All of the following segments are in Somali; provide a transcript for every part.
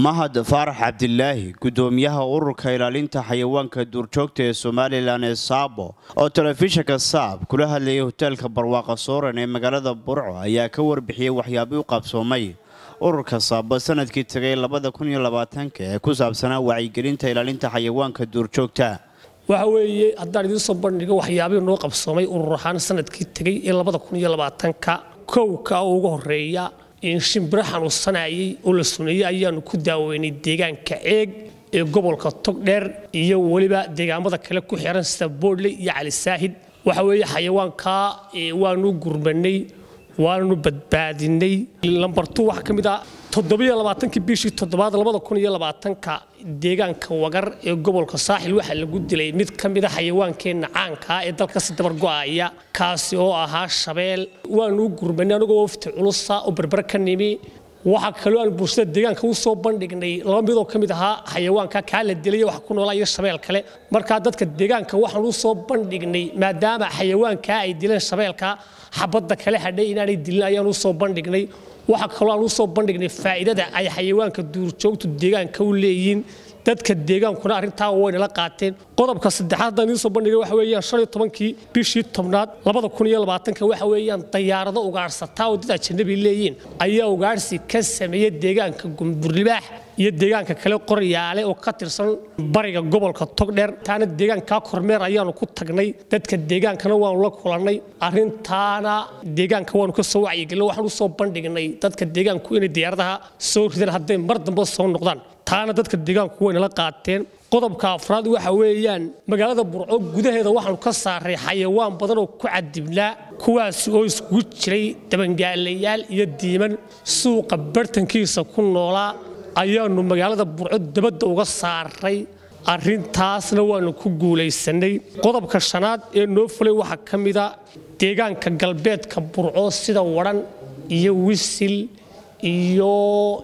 mahad faarax cabdilaahi gudoomiyaha ururka ilaalinta xayawaanka duurjoogta ee somalilan ee saabo oo telefishinka saab kula hadlayay hoteelka barwaaqa sooran ee magaalada burco ayaa ka warbixiyey waxyaabii u qabsoomay ururka saabo sanadkii tagay labada kun iyo labaatanka ee ku saabsanaa wacyigelinta ilaalinta xayawaanka duurjoogta waxa weeye haddaan idiin soo bandhigo waxyaabihii noo qabsoomay urur ahaan sanadkii tegay ee labada kun iyo labaatanka kowka oo ugu horeeya shimbiro xanuunsanayay oo la suneeyey ayaanu ku daaweynay deegaanka ceeg ee gobolka togdheer iyo weliba deegaamada kale ku xiran sida boodley iyo cali saahid waxa weeye xayawaanka waanu gurmanay waanu badbaadinay lambartu waxaa ka mid ah toddobiyo labaatankii bishii toddobaad labada kun iyo labaatanka deegaanka wagar ee gobolka saaxil waxaa lagu dilay mid ka mid a xayawaankeenna caankaa ee dalkasi dabar go'aya kaasi oo ahaa shabeel waanu gurmanay anigoo wafti culusa oo berber ka nimi waxaa kaloo aan bulshada deegaanka u soo bandhignay laba midoo ka mid ahaa xayawaanka kaa la dilay wax ku noolaa iyo shabeel kale markaa dadka deegaanka waxaan u soo bandhignay maadaama xayawaankaa ay dileen shabeelka xabadda kale hadhay inaanay dilin ayaan u soo bandhignay waxaa kaloo aan u soo bandhignay faa'iidada ay xayawaanka duurjoogtu deegaanka u leeyihiin dadka deegaankuna arrintaa waynala qaateen qodobka saddexaad haddaan idiin soo bandhigay waxa weeyaan shan iyo tobankii bishii tobnaad labada kun iyo labaatanka waxa weeyaan dayaarado ugaarsataa oo dad ajanabi leeyihiin ayaa ugaarsi ka sameeyey deegaanka gumburlibaax iyo deegaanka kale qoryaale oo ka tirsan bariga gobolka togdheer taana deegaankaa kormeer ayaanu ku tagnay dadka deegaankana waanu la kulannay arrintaana deegaanka waanu ka soo wacyigelin waxaan u soo bandhignay dadka deegaanku inay diyaaradaha soo ridaan hadday mar dambe soo noqdaan taana dadka deegaanku waynala qaateen qodobka afraad waxa weeyaan magaalada burco gudaheeda waxaanu ka saaray xayawaan badan oo ku cadibnaa kuwaasi oo iskugu jiray dabangaalayaal iyo diiman suuqa bartankiisa ku noolaa ayaanu magaalada burco dabadda uga saaray arrintaasna waanu ku guulaysanay qodobka shanaad ee noo fulay waxaa ka mida deegaanka galbeedka burco sida wadhan iyo wisil iyo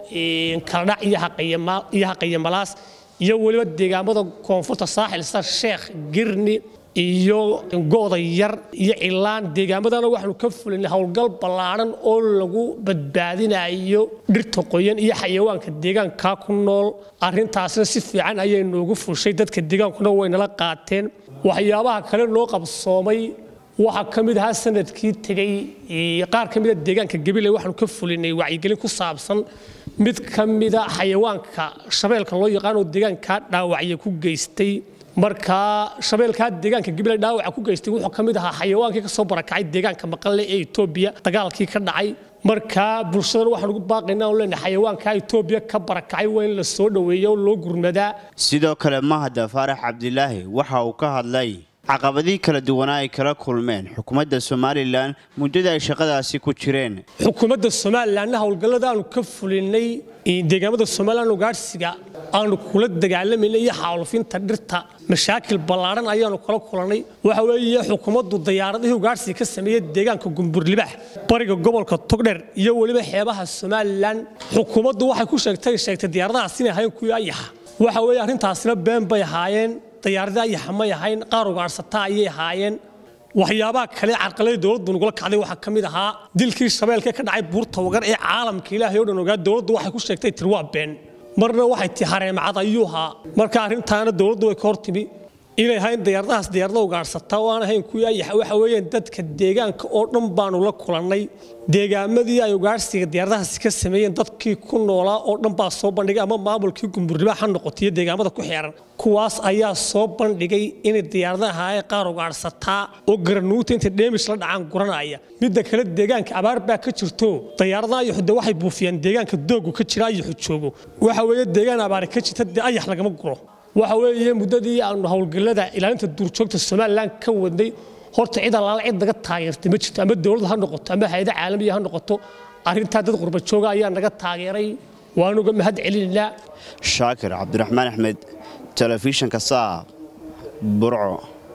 kaldhac iyo haqayamalaas iyo weliba deegaamada koonfurta saaxil sida sheekh girni iyo gooda yar iyo cilaan deegaamadana waxaanu ka fulinay howlgal ballaadhan oo lagu badbaadinayo dhirta qoyan iyo xayawaanka deegaankaa ku nool arrintaasna si fiican ayay noogu fushay dadka deegaankuna waynala qaateen waxyaabaha kale noo qabsoomay waxaa ka mid ahaa sanadkii tegey qaar ka mida deegaanka gabiley waxaanu ka fulinay wacyigelin ku saabsan mid ka mida xayawaanka shabeelka loo yaqaan oo deegaankaa dhaawacya ku geystay markaa shabeelkaa deegaanka gabiley dhaawaca ku geystay wuxuu ka mid ahaa xayawaankii ka soo barakacay deegaanka maqalle ee etoobiya dagaalkii ka dhacay markaa bulshadan waxaan ugu baaqaynaa on leenahay xayawaankaa etoobiya ka barakacay waa in la soo dhoweeya oo loo gurmadaa sidoo kale mahad faarax cabdilaahi waxa uu ka hadlay caqabadihii kala duwanaa ay kala kulmeen xukuumadda somalilan muddada ay shaqadaasi ku jireen xukuumadda somalilanna howlgallada aanu ka fulinay deegaamada somalilan ugaadhsiga aanu kula dagaalamayna iyo xaalufinta dhirta mashaakil ballaadhan ayaanu kala kulannay waxa weeye xukuumaddu dayaaradihii ugaadhsiga ka sameeyey deegaanka gumburlibaax bariga gobolka togdher iyo weliba xeebaha somalilan xukuumaddu waxay ku sheegtay sheegtay diyaaradahaas inay ahayn kuwii ayaxa waxa weeye arrintaasina been bay ahaayeen dayaaradii ayaxa may ahayn qaar ugaadhsataa ayay ahaayeen waxyaabaha kale carqalada dowladdu nagula kacday waxaa ka mid ahaa dilkii shabeelkee ka dhacay buurta wagar ee caalamka ilaahay o dhan ogaa dowladdu waxay ku sheegtay tir waa been marna waxay tii hareemacad ayuu ahaa marka arrintaana dowladdu way ka hortimi inay ahayn diyaaradahaas diyaarada ugaadhsataa oo aan ahayn kuwii ayaxa waxa weeyaan dadka deegaanka oo dhan baanu la kulannay deegaamadii ay ugaadhsiga diyaaradahaasi ka sameeyeen dadkii ku noolaa oo dhan baa soo bandhigay ama maamulkii gumburlibaa ha noqotay iyo deegaamada ku xeeran kuwaas ayaa soo bandhigay inay diyaaradaha ay qaar ugaadhsataa oo garanuuta intay dheemish la dhacaan guranaya midda kale deegaanka abaar baa ka jirto diyaaradaha ayaxu de waxay buufiyaan deegaanka doogu ka jira ayaxu joogo waxa weeye deegaan abaari ka jirta dee ayax lagama guro waxa weeye muddadii aanu howlgallada ilaalinta duurjoogta somalilan ka wadnay horta cid allaala cid naga taageertay ma jirto ama dowlad ha noqoto ama hay-ada caalamiya ha noqoto arrintaa dad qurbajooga ayaa naga taageeray waanuga mahad celinaynaa shaakir cabdiraxmaan axmed telefishinka saab burco